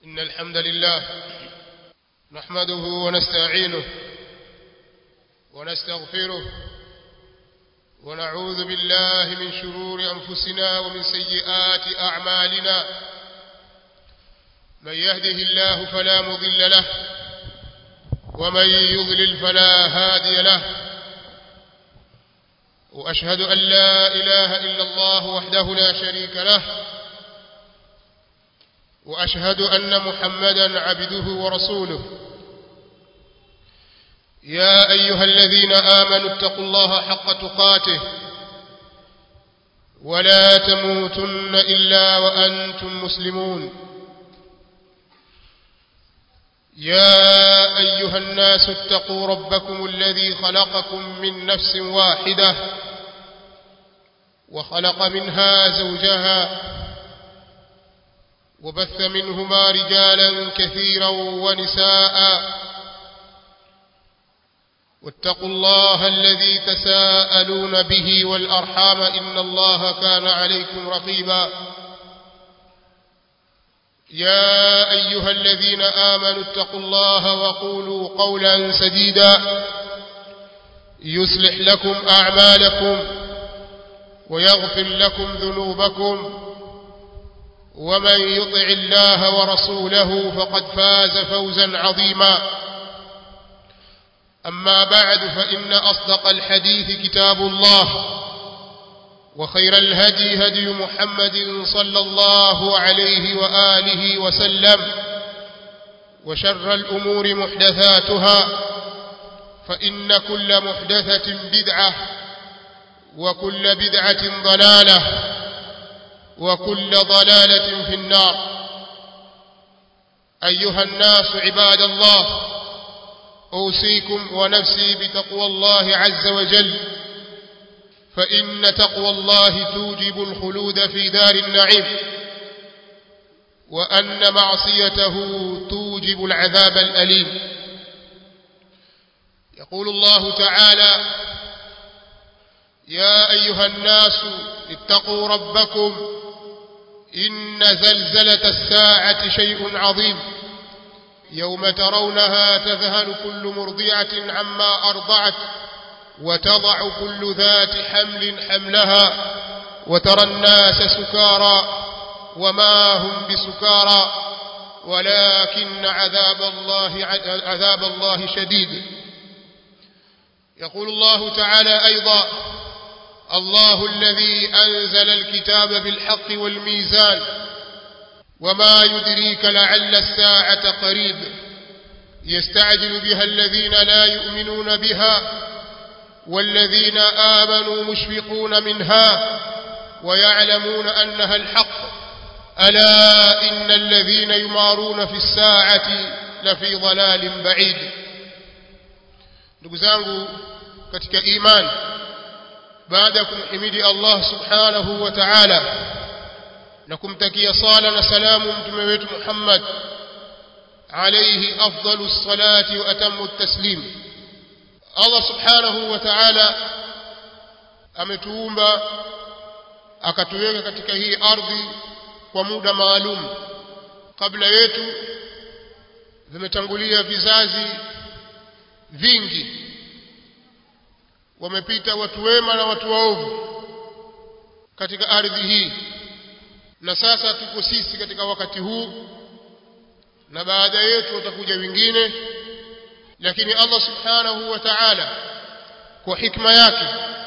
إن الحمد لله نحمده ونستعينه ونستغفره ونعوذ بالله من شرور أنفسنا ومن سيئات أعمالنا من يهده الله فلا مضل له ومن يضلل فلا هادي له وأشهد أن لا إله إلا الله وحده لا شريك له وأشهد أن محمدا عبده ورسوله يا أيها الذين آمنوا اتقوا الله حق تقاته ولا تموتن إلا وأنتم مسلمون يا أيها الناس اتقوا ربكم الذي خلقكم من نفس واحدة وخلق منها زوجها وبث منهما رجالا كثيرا ونساء واتقوا الله الذي تساءلون به والأرحام إن الله كان عليكم رقيبا يا أيها الذين آمنوا اتقوا الله وقولوا قولا سديدا يصلح لكم أعمالكم ويغفر لكم ذنوبكم ومن يطع الله ورسوله فقد فاز فوزا عظيما أما بعد فإن أصدق الحديث كتاب الله وخير الهدي هدي محمد صلى الله عليه وآله وسلم وشر الأمور محدثاتها فإن كل محدثة بدعة وكل بدعة ضلالة وكل ضلالة في النار أيها الناس عباد الله أوصيكم ونفسي بتقوى الله عز وجل فإن تقوى الله توجب الخلود في دار النعيم وأن معصيته توجب العذاب الأليم يقول الله تعالى يا أيها الناس اتقوا ربكم إن زلزلة الساعة شيء عظيم يوم ترونها تذهل كل مرضعة عما أرضعت وتضع كل ذات حمل حملها وترى الناس سكارى وما هم بسكارى ولكن عذاب الله عذاب الله شديد يقول الله تعالى أيضا الله الذي أنزل الكتاب بالحق والميزان وما يدريك لعل الساعة قريب يستعجل بها الذين لا يؤمنون بها والذين آمنوا مشفقون منها ويعلمون أنها الحق ألا إن الذين يمارون في الساعة لفي ضلال بعيد نقزانه katika imani baada ya kumhimidi Allah subhanahu wa ta'ala na kumtakia sala na salamu mtume wetu Muhammad alayhi afdalu salati wa atammu taslim Allah subhanahu wa ta'ala ametuumba akatuweka katika hii ardhi kwa muda maalum kabla yetu vimetangulia vizazi vingi wamepita watu wema na watu waovu katika ardhi hii na sasa tuko sisi katika wakati huu na baada yetu watakuja wengine lakini Allah subhanahu wa ta'ala kwa hikma yake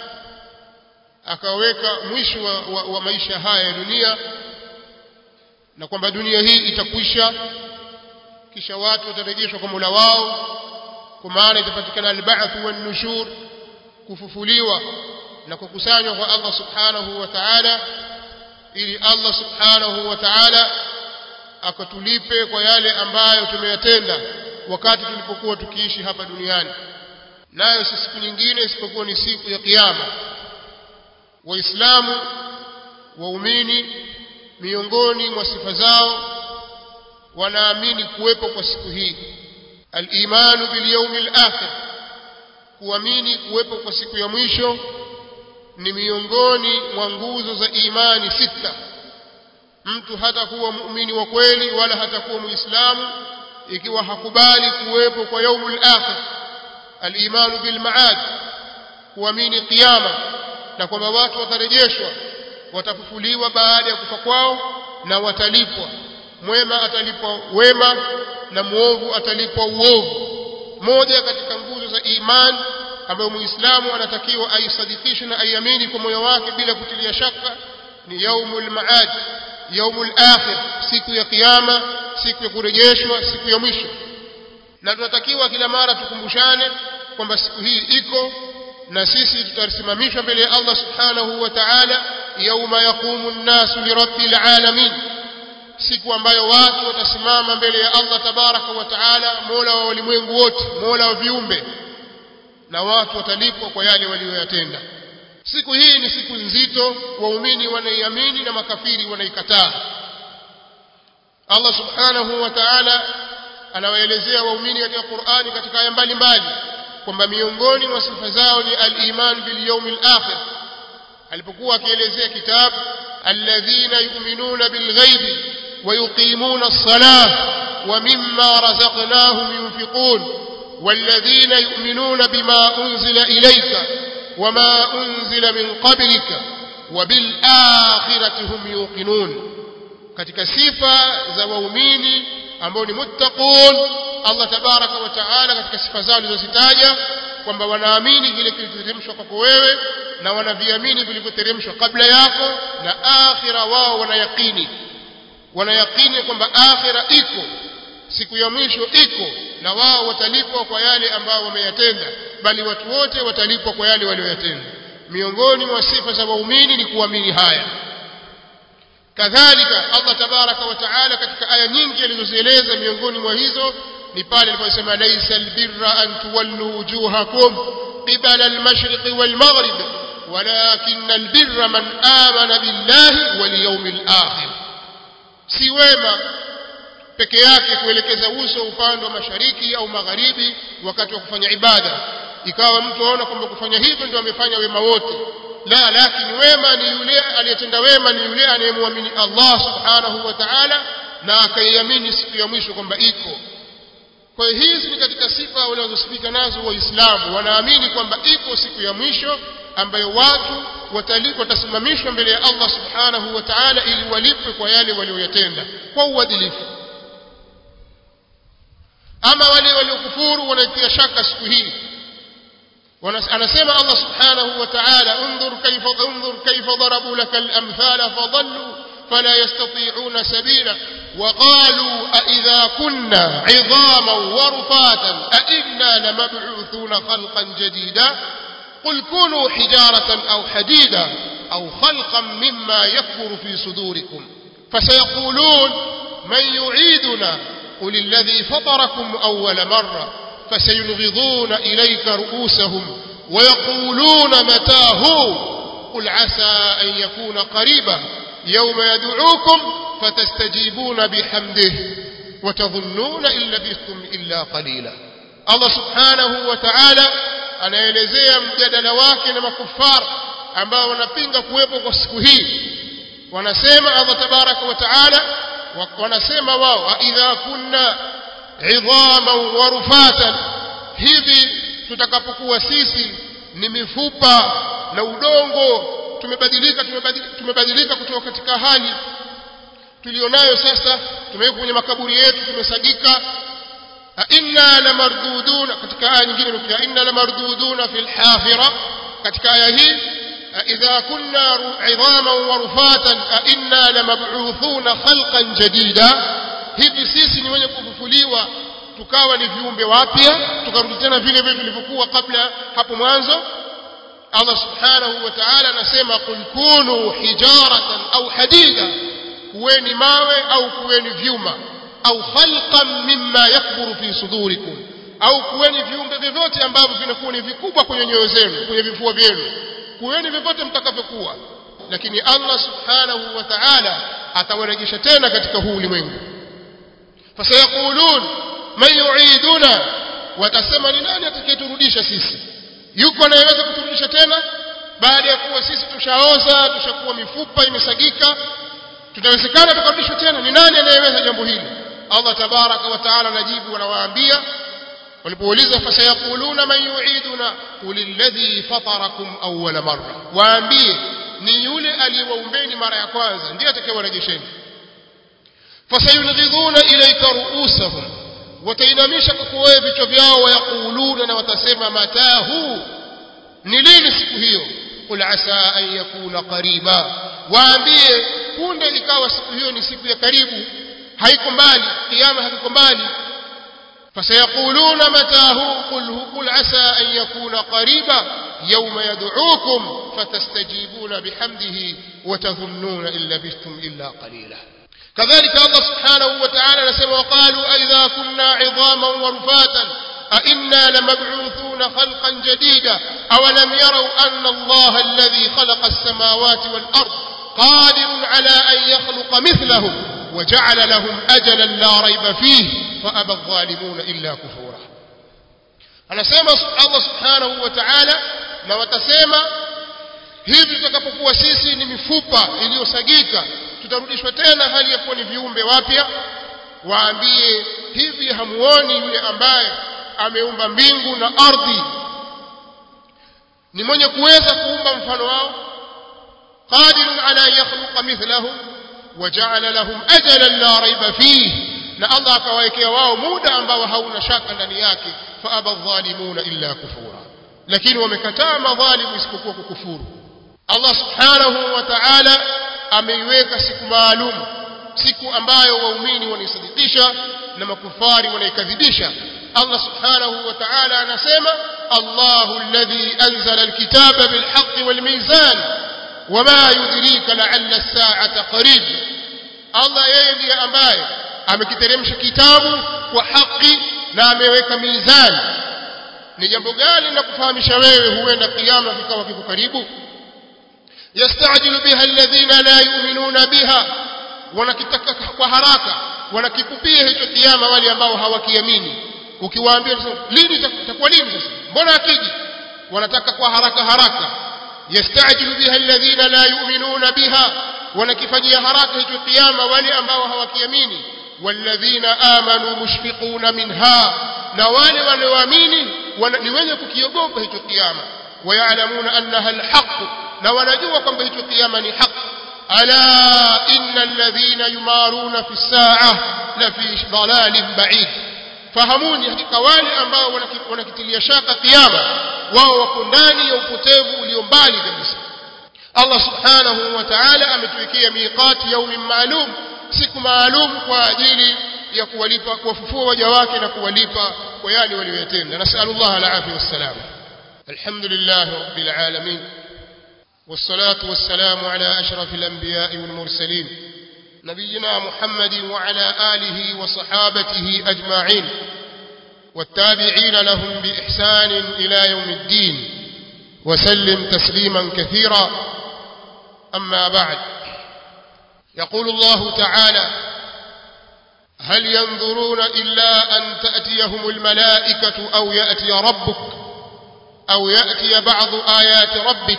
akaweka mwisho wa, wa, wa maisha haya ya dunia na kwamba dunia hii itakwisha kisha watu watarejeshwa kwa Mola wao kwa maana itapatikana al-ba'th wan nushur kufufuliwa na kukusanywa kwa Allah subhanahu wa ta'ala ili Allah subhanahu wa ta'ala akatulipe kwa yale ambayo tumeyatenda wakati tulipokuwa tukiishi hapa duniani nayo si siku nyingine isipokuwa ni siku ya kiyama waislamu waumini miongoni mwa sifa zao wanaamini kuwepo kwa siku hii al-imanu bil yawmil akhir kuamini kuwepo kwa siku ya mwisho ni miongoni mwa nguzo za imani sita mtu hatakuwa muumini wa kweli wala hatakuwa muislamu ikiwa hakubali kuwepo kwa yaumul akhir al-imanu bil ma'ad kuamini kiyama na kwamba watu watarejeshwa watafufuliwa baada ya kufa kwao na watalipwa mwema atalipwa wema na muovu atalipwa uovu moja katika nguzo za imani ambayo muislamu anatakiwa aisadikishe na aiamini kwa moyo wake bila kutilia shaka ni yaumul maad yaumul akhir siku ya kiyama siku ya kurejeshwa siku ya mwisho na tunatakiwa kila mara tukumbushane kwamba siku hii iko na sisi tutasimamishwa mbele ya Allah subhanahu wa ta'ala yauma yaqumu an-nasu lirabbil alamin siku ambayo watu watasimama mbele ya Allah tabaraka wa taala mola wa walimwengu wote mola wa viumbe na watu watalipwa kwa yale walioyatenda siku hii ni siku nzito waumini wanaiamini na makafiri wanaikataa Allah subhanahu wa ta'ala anawaelezea waumini katika Qur'ani katika aya mbalimbali kwamba miongoni mwa sifa zao ni al-iman bil yawmil akhir alipokuwa akielezea kitabu alladhina yu'minuna bil ghaibi ويقيمون الصلاة ومما رزقناهم ينفقون والذين يؤمنون بما أنزل إليك وما أنزل من قبلك وبالآخرة هم يوقنون katika sifa za waumini ambao ni muttaqun Allah tabaraka wa taala katika sifa zao alizozitaja kwamba wanaamini kile kilichoteremshwa kwako wewe na wanaviamini vilivyoteremshwa kabla yako na akhira wao wanayaqini wanayakini kwamba akhira iko siku ya mwisho iko na wao watalipwa kwa yale ambao wameyatenda bali watu wote watalipwa kwa yale walioyatenda miongoni mwa sifa za waumini ni kuamini haya kadhalika Allah tabaraka wa taala katika aya nyingi alizozieleza miongoni mwa hizo ni pale aliposema laysa albirra an tuwallu wujuhakum qibala almashriqi walmaghrib walakin albirra man amana billahi wal yawmil akhir si wema peke yake kuelekeza uso upande wa mashariki au magharibi wakati wa kufanya ibada ikawa mtu aona kwamba kufanya hivyo ndio amefanya wema wote la lakini wema ni yule aliyetenda wema ni yule anayemwamini Allah subhanahu wa ta'ala na akaiamini siku ya mwisho kwamba iko kwa hiyo hizi ni katika sifa wanazosifika nazo waislamu wanaamini kwamba iko siku ya mwisho ambayo watu watalipwa watasimamishwa mbele ya Allah subhanahu wa ta'ala ili walipwe kwa yale walioyatenda kwa uadilifu ama wale waliokufuru wanaitia shaka siku hii anasema Allah subhanahu wa ta'ala unzur kayfa unzur kayfa darabu laka al-amthala fadallu فلا يستطيعون سبيلا وقالوا أئذا كنا عظاما ورفاتا أئنا لمبعوثون خلقا جديدا قل كونوا حجارة أو حديدا أو خلقا مما يكبر في صدوركم فسيقولون من يعيدنا قل الذي فطركم أول مرة فسينغضون إليك رؤوسهم ويقولون متى هو قل عسى أن يكون قريبا يوم يدعوكم فتستجيبون بحمده وتظنون إن لبثتم إلا قليلا الله سبحانه وتعالى anaelezea mjadala wake na makufara ambao wanapinga kuwepo kwa siku hii wanasema Allah tabaraka wa taala wanasema wao idha kunna idhaman wa rufatan hivi tutakapokuwa sisi ni mifupa na udongo tumebadilika tumebadilika, tumebadilika kutoka katika hali tulionayo sasa tumewekwa kwenye makaburi yetu tumesagika inna lamarduduna katika aya nyingine nukia inna lamarduduna fil hafira katika aya hii idha kunna idhaman wa rufatan inna lamab'uthuna khalqan jadida hivi sisi ni wenye kufufuliwa tukawa ni viumbe wapya tukarudi tena vile vile tulivyokuwa kabla hapo mwanzo Allah subhanahu wa ta'ala anasema qul kunu hijaratan au hadida kuweni mawe au kuweni vyuma au khalqan mimma yakburu fi sudurikum au kuweni viumbe vyovyote ambavyo vinakuwa ni vikubwa kwenye nyoyo zenu kwenye vifua vyenu kuweni vyovyote mtakavyokuwa lakini Allah subhanahu wa ta'ala atawarejesha tena katika huu ulimwengu fasayaqulun man yu'iduna watasema ni nani atakayeturudisha sisi yuko anayeweza kuturudisha tena baada ya kuwa sisi tushaoza tushakuwa mifupa imesagika tutawezekana tukarudishwa tena ni nani anayeweza jambo hili Allah tabaraka wa taala anajibu anawaambia walipouliza fasayaquluna man yu'iduna qul alladhi fatarakum awwala marra waambie ni yule aliyewaumbeni mara ya kwanza ndiye atakayewarejesheni fasayunghidhuna ilayka ru'usahum watainamisha kwako wewe vichwa vyao wayaquluna na watasema matahu ni lini siku hiyo qul asa an yakuna qariba waambie punde ikawa siku hiyo ni siku ya karibu haiko mbali kiyama hakiko mbali فسيقولون متى هو قل, قل عسى أن يكون قريبا يوم يدعوكم فتستجيبون بحمده وتظنون إن لبثتم إلا قليلا كذلك الله سبحانه وتعالى نسمى وقالوا أئذا كنا عظاما ورفاتا أئنا لمبعوثون خلقا جديدا أولم يروا أن الله الذي خلق السماوات والأرض قادر على أن يخلق مثلهم وجعل لهم أجلا لا ريب فيه فأبى الظالمون إلا كفورا anasema Allah subhanahu wa ta'ala na watasema hivi tutakapokuwa sisi ni mifupa iliyosagika tutarudishwa tena hali ya kuwa ni viumbe wapya waambie hivi hamuoni yule ambaye ameumba mbingu na ardhi ni mwenye kuweza kuumba mfano wao qadirun ala yakhluqa mithlahum waja'ala lahum ajalan la raiba fihi na Allah akawaekea wao muda ambao hauna shaka ndani yake fa aba dhalimuna illa kufura lakini wamekataa madhalimu isipokuwa kukufuru Allah subhanahu wa ta'ala ameiweka siku maalum siku ambayo waumini wanaisadikisha na makufari wanaikadhibisha Allah subhanahu wa ta'ala anasema Allahu alladhi anzala alkitaba bilhaqqi walmizan wama yudrika la'alla as-sa'ata qarib Allah yeye ndiye ambaye amekiteremsha kitabu kwa haki na ameweka mizani ni jambo gani la kufahamisha wewe huenda kiyama kikawa kiko karibu yastajilu biha alladhina la yu'minuna biha wanakitaka kwa haraka wanakikupia hicho kiyama wale ambao hawakiamini ukiwaambia lini itakuwa lini sasa mbona akiji wanataka kwa haraka haraka yastajilu biha alladhina la yu'minuna biha wanakifanyia haraka hicho kiyama wale ambao hawakiamini والذين آمنوا مشفقون منها na wale walioamini ni wenye kukiogopa hicho kiyama wayalamuna annaha alhaq na wanajua kwamba hicho kiyama ni haq ala inna alladhina yumaruna fi saa la fi dhalalin ba'id fahamuni hakika wale ambao wanakitilia shaka kiyama wao wako ndani ya upotevu ulio mbali kabisa Allah subhanahu wa ta'ala ametuwekea miqati yaumin maalum siku maalum kwa ajili ya kuwalipa kuwafufua waja wake na kuwalipa kwa yale waliyotenda nasallallahu alaihi wasallam alhamdulillah rabbil alamin والصلاة والسلام على أشرف الأنبياء والمرسلين نبينا محمد وعلى آله وصحابته أجمعين والتابعين لهم بإحسان إلى يوم الدين وسلم تسليما كثيرا أما بعد يقول الله تعالى هل ينظرون إلا أن تأتيهم الملائكة أو يأتي ربك أو يأتي بعض آيات ربك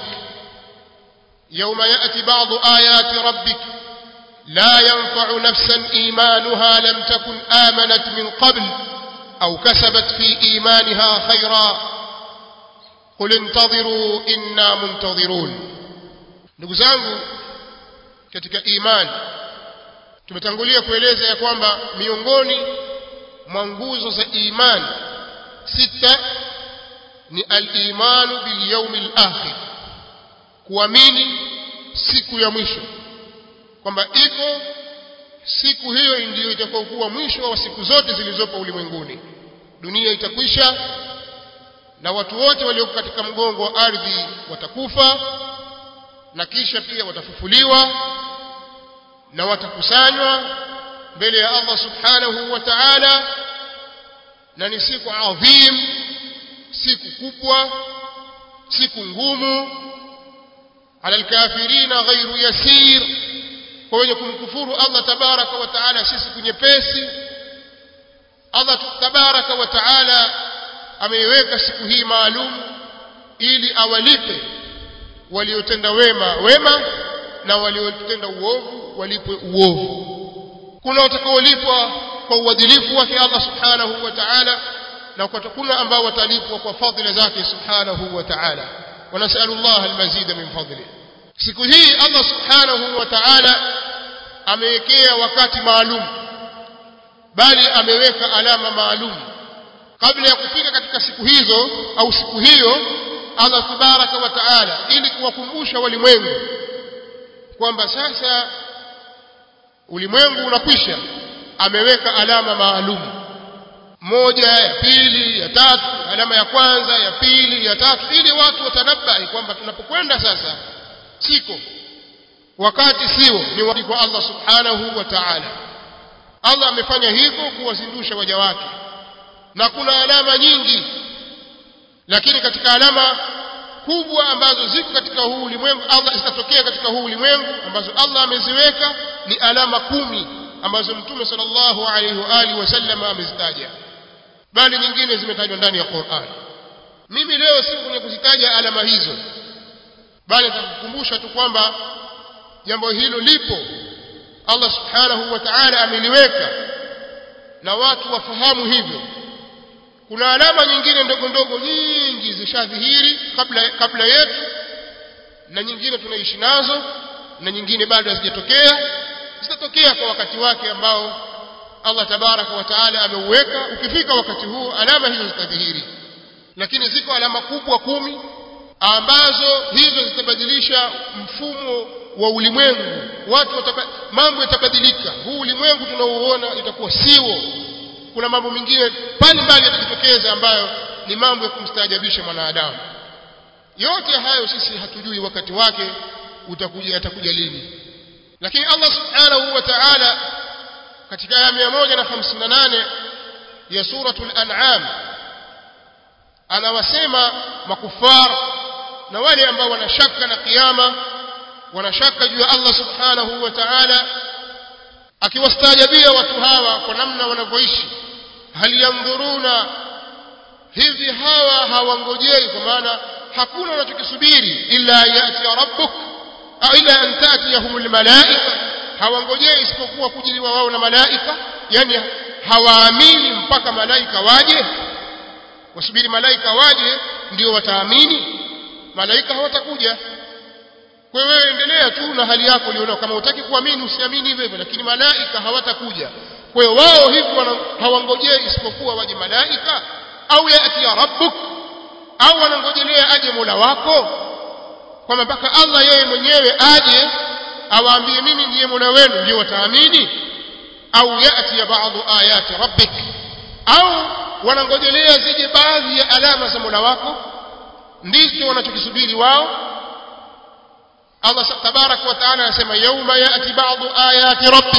يوم يأتي بعض آيات ربك لا ينفع نفسا إيمانها لم تكن آمنت من قبل أو كسبت في إيمانها خيرا قل انتظروا إنا منتظرون نقزانه katika imani tumetangulia kueleza ya kwamba miongoni mwa nguzo za imani sita ni al-imanu bil yawmil akhir kuamini siku ya mwisho kwamba iko siku hiyo ndiyo itakayokuwa mwisho wa siku zote zilizopo ulimwenguni dunia itakwisha na watu wote walioko katika mgongo wa ardhi watakufa na kisha pia watafufuliwa na watakusanywa mbele ya Allah subhanahu wa ta'ala na ni siku adhim siku kubwa siku ngumu ala alkafirina ghairu yasir kwa wenye kumkufuru Allah tabaraka wa ta'ala si siku nyepesi Allah tabaraka wa ta'ala ameiweka siku hii maalum ili awalipe waliotenda wema wema na waliotenda uovu walipwe uovu kuna watakaolipwa kwa uadilifu wake Allah subhanahu wa ta'ala na kuna ambao watalipwa kwa fadhila zake subhanahu wa ta'ala wanasalu Allah almazida min fadli siku hii Allah subhanahu wa ta'ala amewekea wakati maalum bali ameweka alama maalum kabla ya kufika katika siku hizo au siku hiyo Allah tabaraka wa taala ili kuwakumbusha walimwengu kwamba sasa ulimwengu unakwisha ameweka alama maalum moja ya pili ya tatu alama ya kwanza ya pili ya tatu ili watu watanabai kwamba tunapokwenda sasa siko wakati sio ni wakati kwa Allah subhanahu wa ta'ala Allah amefanya hivyo kuwazindusha waja wake na kuna alama nyingi lakini katika alama kubwa ambazo ziko katika huu ulimwengu Allah zitatokea katika huu ulimwengu ambazo Allah ameziweka ni alama kumi ambazo Mtume sallallahu alaihi wa alihi wasallam amezitaja bali nyingine zimetajwa ndani ya Qur'an mimi leo si kwenye kuzitaja alama hizo bali nitakukumbusha tu kwamba jambo hilo lipo Allah subhanahu wa ta'ala ameliweka na watu wafahamu hivyo kuna alama nyingine ndogo ndogo nyingi zishadhihiri kabla kabla yetu na nyingine tunaishi nazo na nyingine bado hazijatokea zitatokea kwa wakati wake ambao Allah tabaraka wa taala ameuweka ukifika wakati huu alama hizo zitadhihiri lakini ziko alama kubwa kumi ambazo hizo zitabadilisha mfumo wa ulimwengu watu wataba, mambo yatabadilika huu ulimwengu tunaouona itakuwa siwo kuna mambo mengine mbali mbali yatajitokeza ambayo ni mambo ya kumstaajabisha mwanadamu yote hayo sisi hatujui wakati wake utakuja yatakuja lini lakini Allah subhanahu wa ta'ala katika aya 158 ya suratul an'am anawasema makufar na wale ambao wanashaka na kiyama wanashaka juu ya Allah subhanahu wa ta'ala akiwastaajabia watu hawa kwa namna wanavyoishi hal yandhuruna hivi hawa hawangojei kwa maana hakuna wanachokisubiri illa yati rabbuk au ila an tatiyahumul malaika hawangojei isipokuwa kujiliwa wao na malaika yani hawaamini mpaka malaika waje wasubiri malaika waje ndio wataamini malaika hawatakuja kwa hiyo wewe endelea tu na hali yako ulionao kama utaki kuamini usiamini hivyo hivyo lakini malaika hawatakuja kwa hiyo wao hivyo hawangojei isipokuwa waje malaika au yati ya rabbuk au wanangojelea aje Mola wako kwamba mpaka Allah yeye mwenyewe aje awaambie mimi ndiye Mola wenu ndio wataamini au yati ya baadhi ayati rabbik au wanangojelea zije baadhi ya alama za Mola wako ndicho wanachokisubiri wao Allah tabarak wa taala anasema yauma yati baadhi ayati rabbik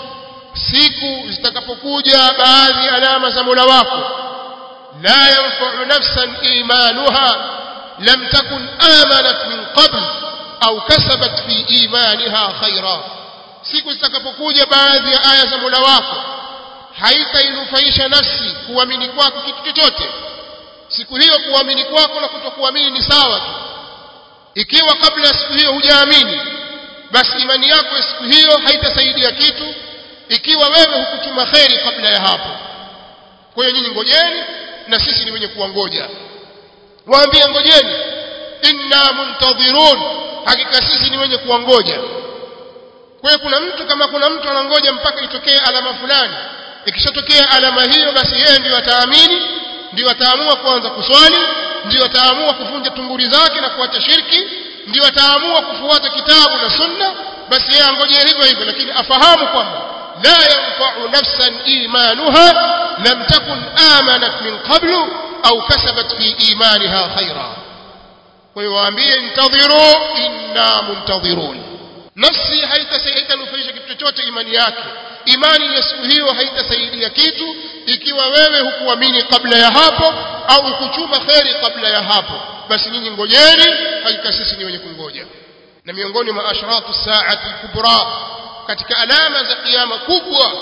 siku zitakapokuja baadhi ya alama za Mola wako la yanfa'u nafsan imanuha lam takun amanat min qabl au kasabat fi imaniha khaira siku zitakapokuja baadhi ya aya za Mola wako haitainufaisha nafsi kuamini kwako kitu chochote siku hiyo kuamini kwako na kutokuamini ni sawa tu ikiwa kabla ya siku hiyo hujaamini basi imani yako ya siku hiyo haitasaidia kitu ikiwa wewe hukuchuma kheri kabla ya hapo kwa hiyo nyinyi ngojeni na sisi ni wenye kuwangoja waambie ngojeni inna muntadhirun hakika sisi ni wenye kuwangoja kwa hiyo kuna mtu kama kuna mtu anangoja mpaka itokee alama fulani ikishatokea alama hiyo basi yeye ndio ataamini ndio ataamua kuanza kuswali ndio ataamua kuvunja tunguri zake na kuacha shirki ndio ataamua kufuata kitabu na sunna basi yeye angoje hivyo hivyo lakini afahamu kwamba la yanfa'u nafsan imanuha lam takun amanat min qablu au kasabat fi imaniha khaira kwa hiyo waambie intadhiru inna muntadhirun nafsi haitanufaisha kitu chochote imani yake imani ya siku hiyo haitasaidia kitu ikiwa wewe hukuamini kabla ya hapo au hukuchuma kheri kabla ya hapo basi nyinyi ngojeni hakika sisi ni wenye kungoja na miongoni mwa ashratu saati kubra katika alama za kiyama kubwa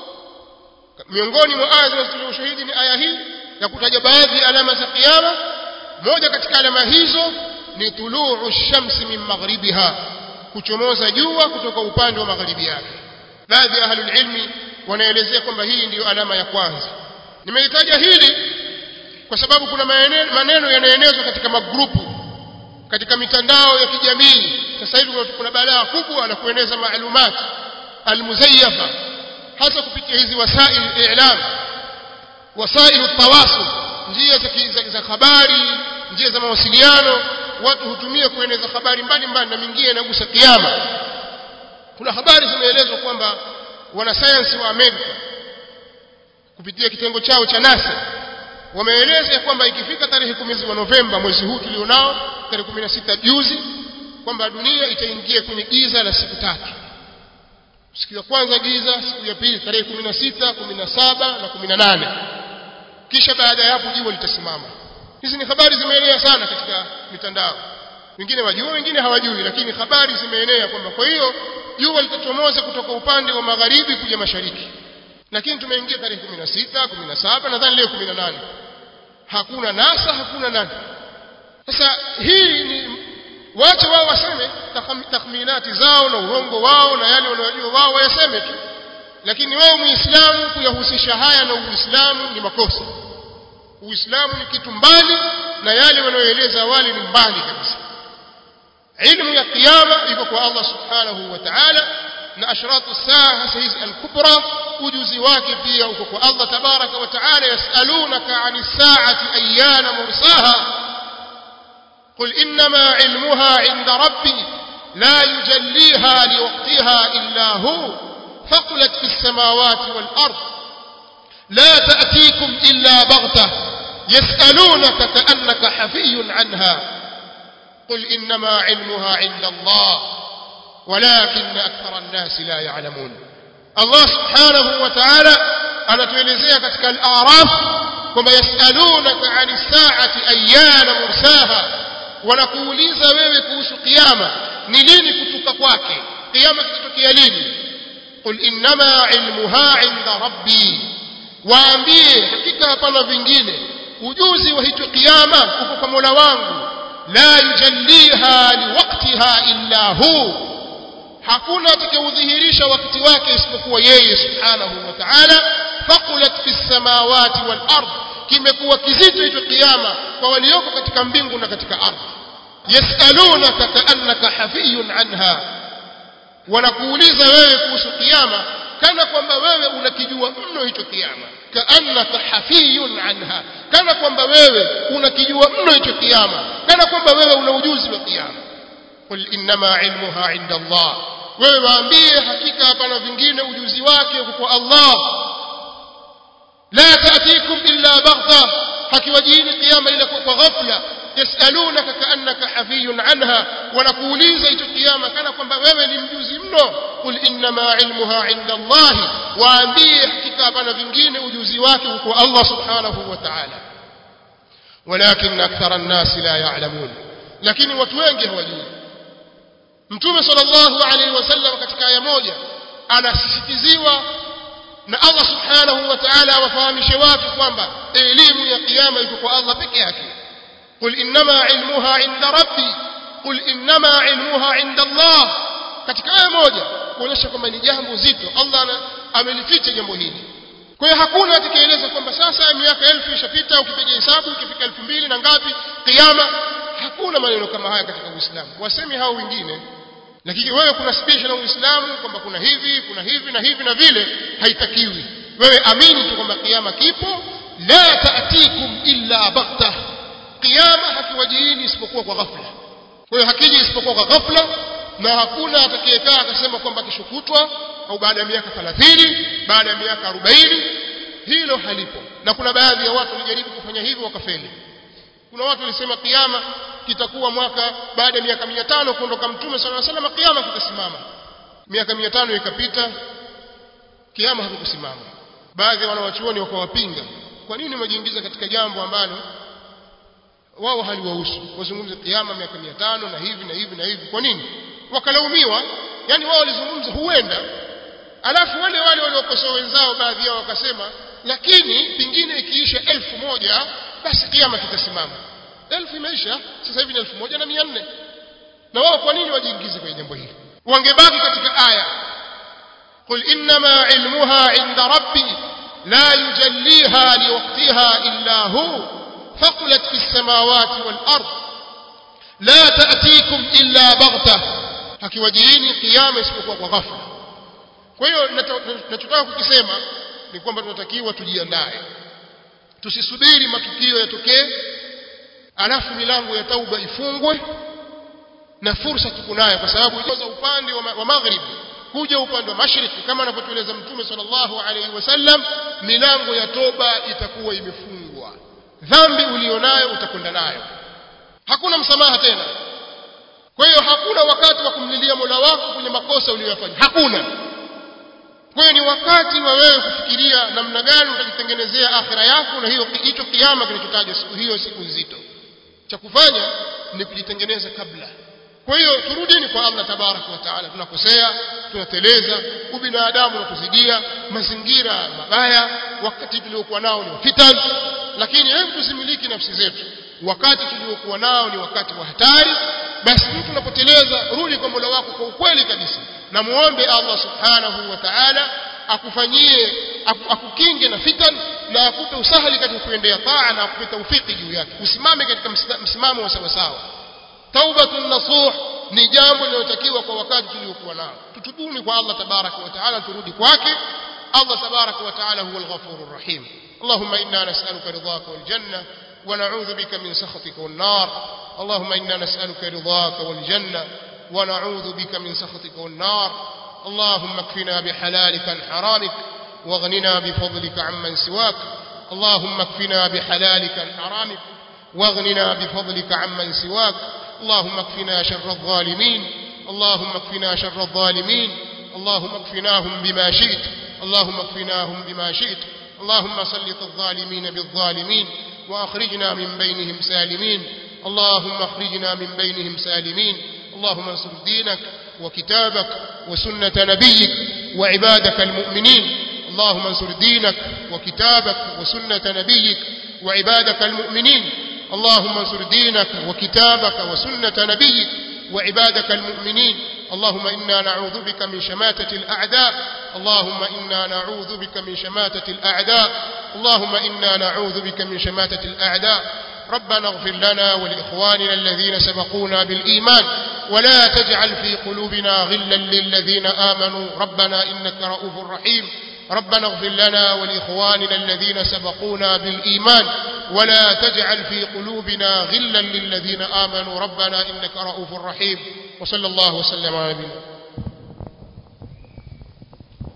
miongoni mwa aya zinazotolea ushahidi ni aya hii ya kutaja baadhi ya alama za kiyama moja katika alama hizo ni tuluu shamsi min maghribiha kuchomoza jua kutoka upande wa magharibi yake baadhi ya ahlul ilmi wanaelezea kwamba hii ndiyo alama ya kwanza nimelitaja hili kwa sababu kuna maneno yanaenezwa katika magrupu katika mitandao ya kijamii sasa hivi kuna balaa kubwa la kueneza maalumat almuzayyafa hasa kupitia hizi wasail i'lam wasail tawasul njia za, za habari njia za mawasiliano watu hutumia kueneza habari mbalimbali na mingine inagusa kiyama kuna habari zimeelezwa kwamba wanasayansi wa Amerika kupitia kitengo chao cha NASA wameeleza kwamba ikifika tarehe kumi wa Novemba mwezi huu tulionao tarehe 16 juzi kwamba dunia itaingia kwenye giza la siku tatu siku ya kwanza giza siku ya pili tarehe 16 17 na 18 kisha baada ya hapo jua litasimama hizi ni habari zimeenea sana katika mitandao wengine wajua wengine hawajui lakini habari zimeenea kwamba kwa hiyo jua litachomoza kutoka upande wa magharibi kuja mashariki lakini tumeingia tarehe 16 17 nadhani leo 18 hakuna nasa hakuna nani sasa hii ni wache wao waseme takhminati zao na urongo wao na yale wanayojua wao wayaseme tu lakini wao muislamu kuyahusisha haya na uislamu ni makosa uislamu ni kitu mbali na yale wanayoeleza awali ni mbali kabisa ilmu ya kiyama iko kwa Allah subhanahu wa ta'ala na ashratu saa hasa hizi al-kubra ujuzi wake pia uko kwa Allah tabaraka wa ta'ala yasalunaka 'ani as-sa'ati ayyana mursaha قل إنما علمها عند ربي لا يجليها لوقتها إلا هو فقلت في السماوات والأرض لا تأتيكم إلا بغتة يسألونك كأنك حفي عنها قل إنما علمها عند الله ولكن أكثر الناس لا يعلمون الله سبحانه وتعالى أنا تولزيها كتك الآراف كما يسألونك عن الساعة أيان مرساها wanakuuliza wewe kuhusu kiyama ni lini kutuka kwake kiyama kitatokea lini qul innama ilmuha inda rabbi waambie hakika hapana vingine ujuzi wa hicho kiyama uko kwa Mola wangu la yujalliha liwaqtiha illa hu hakuna atakayeudhihirisha wakati wake isipokuwa yeye subhanahu wa ta'ala faqulat fis samawati wal ard kimekuwa kizito hicho kiyama kwa walioko katika mbingu na katika ardhi yasalunaka kaannaka hafiyun anha wanakuuliza wewe kuhusu kiyama kana kwamba wewe unakijua mno hicho kiyama kaannaka hafiyun anha kana kwamba wewe unakijua mno hicho kiyama kana kwamba wewe una ujuzi wa kiyama qul innama ilmuha inda Allah wewe waambie hakika hapana vingine ujuzi wake uko kwa Allah la taatikum illa baghtha hakiwajini kiyama ila kwa ghafla yasalunaka kaannaka hafiyun anha wanakuuliza hicho kiyama kana kwamba wewe ni mjuzi mno qul innama ilmuha inda Allah waambie hakika hapana vingine ujuzi wake uko Allah subhanahu wa ta'ala walakin akthara an-nas la ya'lamun lakini watu wengi hawajui mtume sallallahu alaihi wasallam katika aya moja anasisitiziwa na Allah subhanahu wa ta'ala awafahamishe watu kwamba elimu ya kiyama iko kwa Allah peke yake qul innama ilmuha inda rabbi qul innama ilmuha inda Allah katika aya moja kuonyesha kwamba ni jambo zito Allah amelificha jambo hili kwa hiyo hakuna atakayeeleza kwamba sasa miaka elfu ishapita ukipiga hesabu ukifika elfu mbili na ngapi kiyama hakuna maneno kama haya katika Uislamu wasemi hao wengine lakini wewe kuna special na Uislamu kwamba kuna hivi kuna hivi na hivi na vile haitakiwi wewe amini tu kwamba kiyama kipo la taatikum illa baghta kiyama hakiwajiini isipokuwa kwa ghafla kwa hiyo hakiji isipokuwa kwa ghafla na hakuna atakayekaa akasema kwamba kishukutwa au baada ya miaka 30 baada ya miaka 40 hilo halipo na kuna baadhi ya watu walijaribu kufanya hivyo wakafeli kuna watu walisema kiyama kitakuwa mwaka baada ya miaka 500 kuondoka mtume sallallahu alaihi wasallam kiyama kitasimama miaka 500 ikapita kiyama hakikusimama baadhi ya wanawachuoni wakawapinga kwa nini umejiingiza katika jambo ambalo wao haliwahusu wazungumze kiyama miaka 500 na hivi na hivi na hivi kwa nini wakalaumiwa yani wao walizungumza huenda alafu wale wale waliokosoa wenzao baadhi yao wakasema lakini pingine ikiisha elfu moja basi kiyama kitasimama elfu imeisha sasa hivi ni elfu moja na mia nne na wao kwa nini wajiingize kwenye jambo hili wangebaki katika aya qul innama ilmuha inda rabbi la yujalliha liwaqtiha illa hu faqulat fis samawati wal ard la ta'tikum illa baghtah hakiwajiini kiyama isipokuwa kwa ghafla kwa hiyo ninachotaka kukisema ni kwamba tunatakiwa tujiandae tusisubiri matukio yatokee alafu milango ya tauba ifungwe na fursa tuko nayo kwa sababu za upande wa, wa magharibi kuja upande wa mashariki kama anavyotueleza mtume sallallahu alaihi wasallam milango ya toba itakuwa imefungwa dhambi ulionayo utakwenda nayo hakuna msamaha tena kwa hiyo hakuna wakati wa kumlilia Mola wako kwenye makosa uliyofanya hakuna kwa hiyo ni wakati wa wewe kufikiria namna gani utajitengenezea akhira yako na hiyo hicho kiama kinachotajwa siku hiyo siku nzito cha kufanya ni kujitengeneza kabla kwa hiyo turudini kwa Allah tabaraka wa taala tunakosea tunateleza ubinadamu unatuzidia mazingira mabaya wakati tuliokuwa nao ni fitan lakini hebu tusimiliki nafsi zetu wakati tuliokuwa nao ni wakati wa hatari basi mtu unapoteleza rudi kwa Mola wako kwa ukweli kabisa na muombe Allah subhanahu wa ta'ala akufanyie akukinge na fitan na akupe usahali katika kuendea taa na akupe taufiki juu yake usimame katika msimamo wa sawa sawa taubatun nasuh ni jambo linalotakiwa kwa wakati tuliokuwa nao tutubuni kwa Allah tabaraka wa taala turudi kwake Allah tabaraka wa taala huwa al-ghafurur rahim اللهم إنا نسألك رضاك والجنة ونعوذ بك من سخطك والنار اللهم إنا نسألك رضاك والجنة ونعوذ بك من سخطك والنار اللهم اكفنا بحلالك عن حرامك واغننا بفضلك عمن سواك اللهم اكفنا بحلالك عن حرامك واغننا بفضلك عمن سواك اللهم اكفنا شر الظالمين اللهم اكفنا شر الظالمين اللهم اكفناهم بما شئت اللهم اكفناهم بما شئت اللهم سلط الظالمين بالظالمين واخرجنا من بينهم سالمين اللهم اخرجنا من بينهم سالمين اللهم انصر دينك وكتابك وسنة نبيك وعبادك المؤمنين اللهم انصر دينك وكتابك وسنة نبيك وعبادك المؤمنين اللهم انصر دينك وكتابك وسنة نبيك وعبادك المؤمنين اللهم إنا نعوذ بك من شماتة الأعداء اللهم إنا نعوذ بك من شماتة الأعداء اللهم إنا نعوذ بك من شماتة الأعداء ربنا اغفر لنا ولإخواننا الذين سبقونا بالإيمان ولا تجعل في قلوبنا غلا للذين آمنوا ربنا إنك رؤوف رحيم ربنا اغفر لنا ولإخواننا الذين سبقونا بالإيمان ولا تجعل في قلوبنا غلا للذين آمنوا ربنا إنك رؤوف رحيم وصلى الله وسلم على نبينا